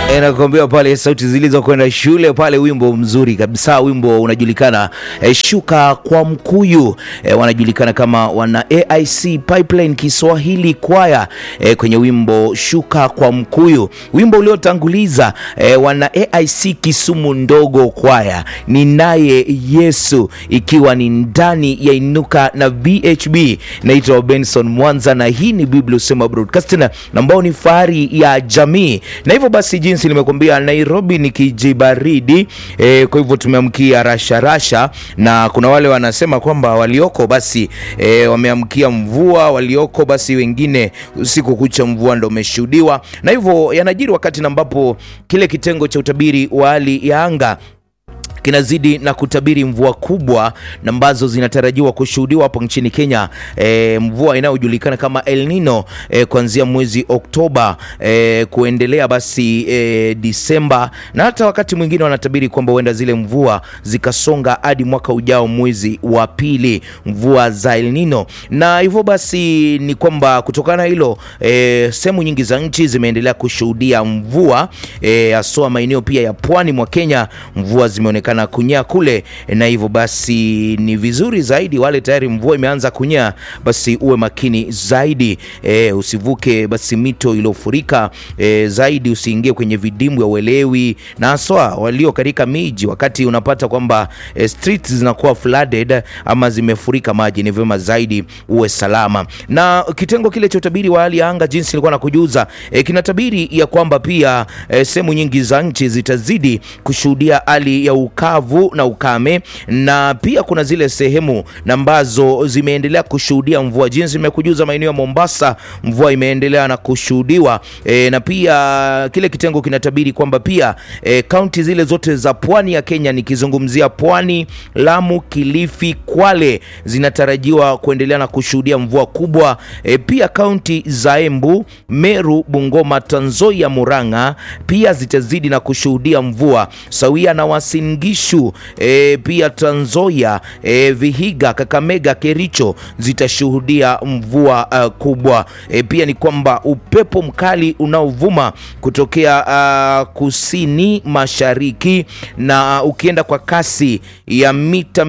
E, nakwambia pale sauti zilizokwenda shule pale, wimbo mzuri kabisa, wimbo unajulikana e, shuka kwa mkuyu e, wanajulikana kama wana AIC Pipeline Kiswahili kwaya e, kwenye wimbo shuka kwa mkuyu, wimbo uliotanguliza e, wana AIC Kisumu ndogo kwaya ni naye Yesu, ikiwa ni ndani ya inuka na BHB. Naitwa Benson Mwanza na hii ni Biblia Usema Broadcasting ambao ni fahari ya jamii, na hivyo basi jinsi nimekuambia Nairobi ni kijibaridi e, kwa hivyo tumeamkia rasha rasha, na kuna wale wanasema kwamba walioko basi e, wameamkia mvua, walioko basi wengine usiku kucha mvua ndo umeshuhudiwa, na hivyo yanajiri wakati ambapo kile kitengo cha utabiri wa hali ya anga kinazidi na kutabiri mvua kubwa na ambazo zinatarajiwa kushuhudiwa hapo nchini Kenya. E, mvua inayojulikana kama El Nino e, kuanzia mwezi Oktoba e, kuendelea basi e, Disemba, na hata wakati mwingine wanatabiri kwamba huenda zile mvua zikasonga hadi mwaka ujao mwezi wa pili, mvua za El Nino. Na hivyo basi ni kwamba kutokana na hilo e, sehemu nyingi za nchi zimeendelea kushuhudia mvua haswa e, maeneo pia ya pwani mwa Kenya mvua zimeonekana na kunyea kule, na hivyo basi ni vizuri zaidi wale tayari mvua imeanza kunyea, basi uwe makini zaidi e, usivuke basi mito iliyofurika e, zaidi usiingie kwenye vidimbwi ya uelewi, na haswa walio katika miji, wakati unapata kwamba e, streets zinakuwa flooded ama zimefurika maji, ni vyema zaidi uwe salama. Na kitengo kile cha utabiri wa hali ya anga, jinsi nilikuwa nakujuza e, kinatabiri ya kwamba pia e, sehemu nyingi za nchi zitazidi kushuhudia hali ya ukavu na ukame, na pia kuna zile sehemu ambazo zimeendelea kushuhudia mvua. Jinsi nimekujuza, maeneo ya Mombasa mvua imeendelea na kushuhudiwa e, na pia kile kitengo kinatabiri kwamba pia kaunti e, zile zote za pwani ya Kenya, nikizungumzia Pwani, Lamu, Kilifi, Kwale zinatarajiwa kuendelea na kushuhudia mvua kubwa e, pia kaunti za Embu, Meru, Bungoma, Trans Nzoia, Murang'a pia zitazidi na kushuhudia mvua sawia na Uasin Gishu e, pia Trans Nzoia e, Vihiga, Kakamega, Kericho zitashuhudia mvua uh, kubwa e, pia ni kwamba upepo mkali unaovuma kutokea uh, kusini mashariki na ukienda kwa kasi ya mita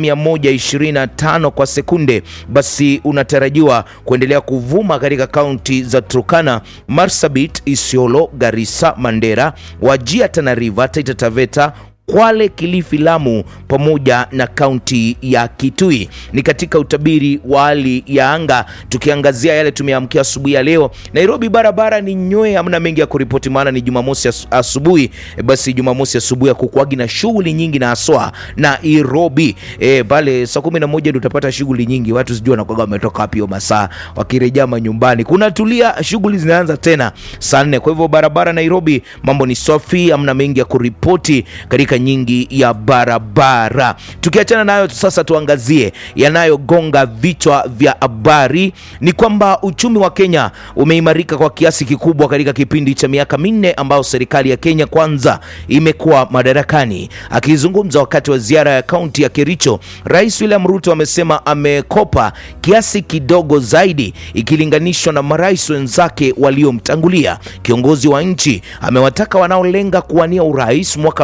125 kwa sekunde, basi unatarajiwa kuendelea kuvuma katika kaunti za Turkana, Marsabit, Isiolo, Garissa, Mandera, Wajir, Tana River, Taita Taveta Kwale, Kilifi, Lamu pamoja na kaunti ya Kitui. Ni katika utabiri wa hali ya anga, tukiangazia yale tumeamkia asubuhi ya leo. Nairobi barabara ni nyoe, hamna mengi ya kuripoti, maana ni Jumamosi asubuhi. E, basi Jumamosi asubuhi ya kukuagi na shughuli nyingi na aswa Nairobi e, pale saa kumi na moja ndio utapata shughuli nyingi, watu sijui wanakuaga wametoka wapi hiyo masaa, wakirejea manyumbani kuna tulia, shughuli zinaanza tena saa nne. Kwa hivyo barabara Nairobi mambo ni safi, hamna mengi ya kuripoti katika nyingi ya barabara. Tukiachana nayo sasa, tuangazie yanayogonga vichwa vya habari. Ni kwamba uchumi wa Kenya umeimarika kwa kiasi kikubwa katika kipindi cha miaka minne ambayo serikali ya Kenya Kwanza imekuwa madarakani. Akizungumza wakati wa ziara ya kaunti ya Kericho, Rais William Ruto amesema amekopa kiasi kidogo zaidi ikilinganishwa na marais wenzake waliomtangulia. Kiongozi wa nchi amewataka wanaolenga kuwania urais mwaka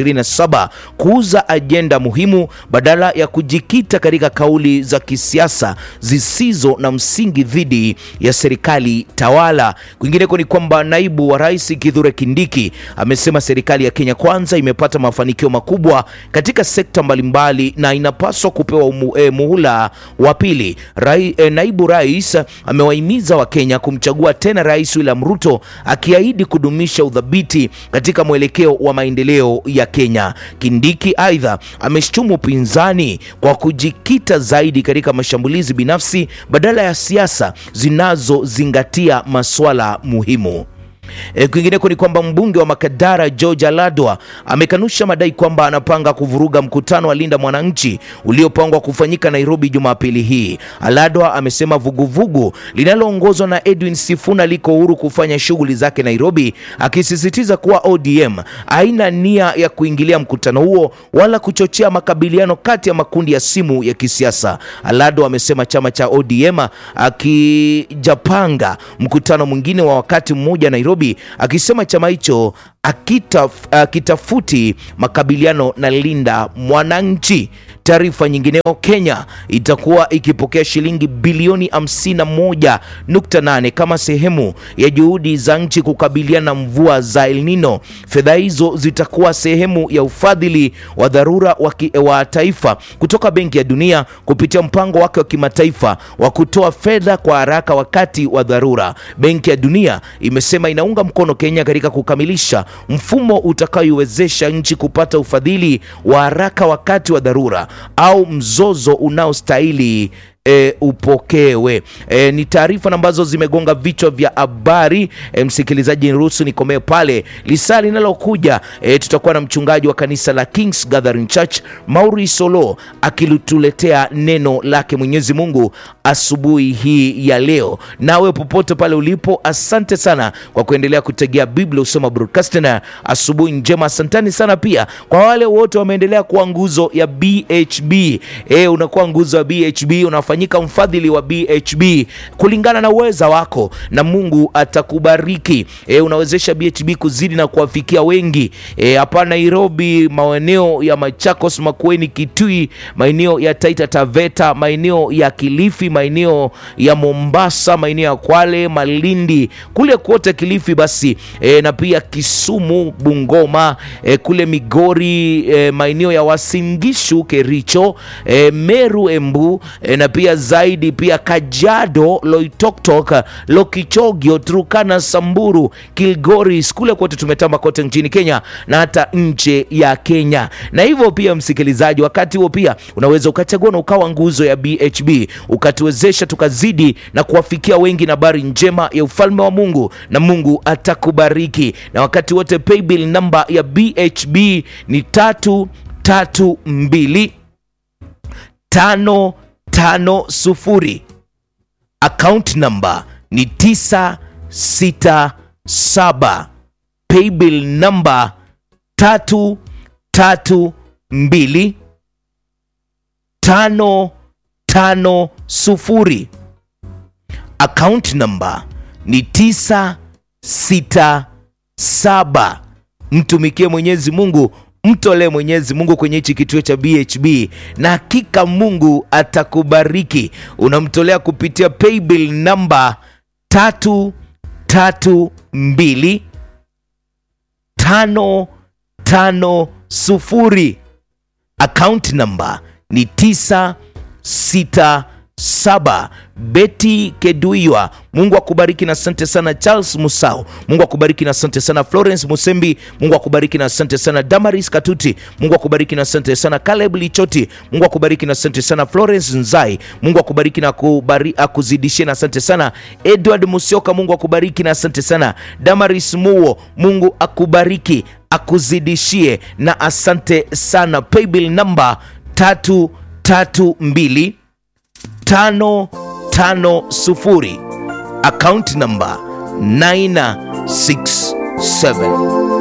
2027 kuuza ajenda muhimu badala ya kujikita katika kauli za kisiasa zisizo na msingi dhidi ya serikali tawala. Kwingineko ni kwamba naibu wa rais Kithure Kindiki amesema serikali ya Kenya Kwanza imepata mafanikio makubwa katika sekta mbalimbali na inapaswa kupewa umu, eh, muhula wa pili. Rai, eh, naibu rais amewahimiza Wakenya kumchagua tena Rais William Ruto akiahidi kudumisha udhabiti katika mwelekeo wa maendeleo ya Kenya. Kindiki aidha ameshtumu upinzani kwa kujikita zaidi katika mashambulizi binafsi badala ya siasa zinazozingatia masuala muhimu. E, kwingineko ni kwamba mbunge wa Makadara George Aladwa amekanusha madai kwamba anapanga kuvuruga mkutano wa Linda Mwananchi uliopangwa kufanyika Nairobi Jumapili hii. Aladwa amesema vuguvugu linaloongozwa na Edwin Sifuna liko huru kufanya shughuli zake Nairobi, akisisitiza kuwa ODM haina nia ya kuingilia mkutano huo wala kuchochea makabiliano kati ya makundi ya simu ya kisiasa. Aladwa amesema chama cha ODM akijapanga mkutano mwingine wa wakati mmoja Nairobi Nairobi, akisema chama hicho akitafuti makabiliano na Linda Mwananchi. Taarifa nyingineo, Kenya itakuwa ikipokea shilingi bilioni 51.8 kama sehemu ya juhudi za nchi kukabiliana na mvua za El Nino. Fedha hizo zitakuwa sehemu ya ufadhili wa dharura wa, wa taifa kutoka Benki ya Dunia kupitia mpango wake wa kimataifa wa kutoa fedha kwa haraka wakati wa dharura. Benki ya Dunia imesema inaunga mkono Kenya katika kukamilisha mfumo utakaoiwezesha nchi kupata ufadhili wa haraka wakati wa dharura au mzozo unaostahili E, upokewe. E, ni taarifa ambazo zimegonga vichwa vya habari. E, msikilizaji, niruhusu nikomee pale. Lisaa linalokuja e, tutakuwa na mchungaji wa kanisa la Kings Gathering Church Mauri Solo akituletea neno lake Mwenyezi Mungu asubuhi hii ya leo. Nawe popote pale ulipo, asante sana kwa kuendelea kutegea Biblia Usoma Broadcasting. Asubuhi njema, asantani sana pia kwa wale wote wameendelea kuwa nguzo ya BHB. E, unakuwa nguzo ya BHB unafanya nyika mfadhili wa BHB kulingana na uweza wako na Mungu atakubariki. E, unawezesha BHB kuzidi na kuwafikia wengi hapa e, Nairobi, maeneo ya Machakos, Makueni, Kitui, maeneo ya Taita Taveta, maeneo ya Kilifi, maeneo ya Mombasa, maeneo ya Kwale, Malindi, kule kote Kilifi basi e, na pia Kisumu, Bungoma e, kule Migori e, maeneo ya Wasingishu, Kericho e, Meru, Embu e, na pia zaidi pia Kajiado, Loitoktok, Lokichogio, Turkana, Samburu, Kilgoris, kule kote tumetamba kote nchini Kenya na hata nje ya Kenya. Na hivyo pia, msikilizaji, wakati huo pia unaweza ukachagua na ukawa nguzo ya BHB ukatuwezesha tukazidi na kuwafikia wengi na habari njema ya ufalme wa Mungu, na Mungu atakubariki. Na wakati wote paybill namba ya BHB ni tatu tatu mbili tano tano sufuri. Account number ni tisa sita saba. Paybill number tatu tatu mbili tano tano sufuri. Account number ni tisa sita saba. Mtumikie Mwenyezi Mungu mtolee Mwenyezi Mungu kwenye hichi kituo cha BHB na hakika Mungu atakubariki. Unamtolea kupitia paybill namba tatu tatu mbili tano tano sufuri. Account namba ni tisa sita saba. Beti Keduiwa, Mungu akubariki na asante sana. Charles Musau, Mungu akubariki na asante sana. Florence Musembi, Mungu akubariki na asante sana. Damaris Katuti, Mungu akubariki na asante sana. Caleb Lichoti, Mungu akubariki na asante sana. Florence Nzai, Mungu akubariki na kubari, akuzidishie na asante sana. Edward Musioka, Mungu akubariki na asante sana. Damaris Muo, Mungu akubariki akuzidishie na asante sana. Paybill namba tatu tatu mbili tano tano sufuri. Account number 967